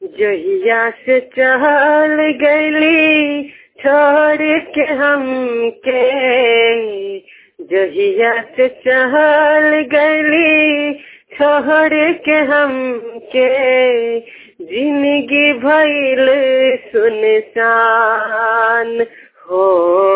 जहिया से चल गईली छोड़ के हमके जहिया से चल गईली छोड़ के हमके जिंदगी भइल सुनसान हो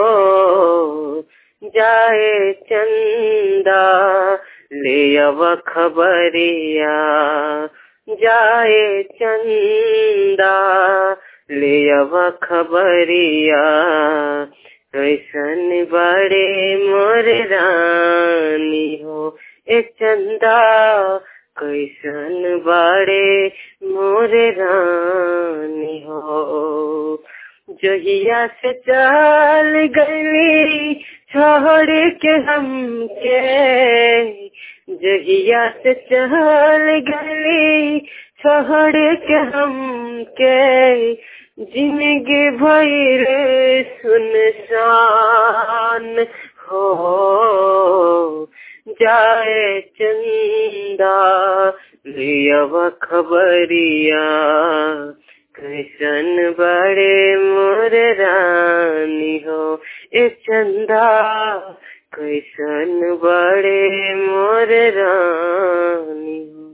जाए चंदा ले अब खबरिया जाए चंदा ले अब खबरिया कैसन बड़े मोर रानी हो ए चंदा कैसन बड़े मोर रानी हो जहिया से चल गई छोड़ के हमके जहिया से चल गई छोड़ के हमके जिंदगी भैर सुनसान हो जाए चंदा लियव खबरिया कैसन बड़े मोर रानी हो ए चंदा कैसन बड़े मोर रानी हो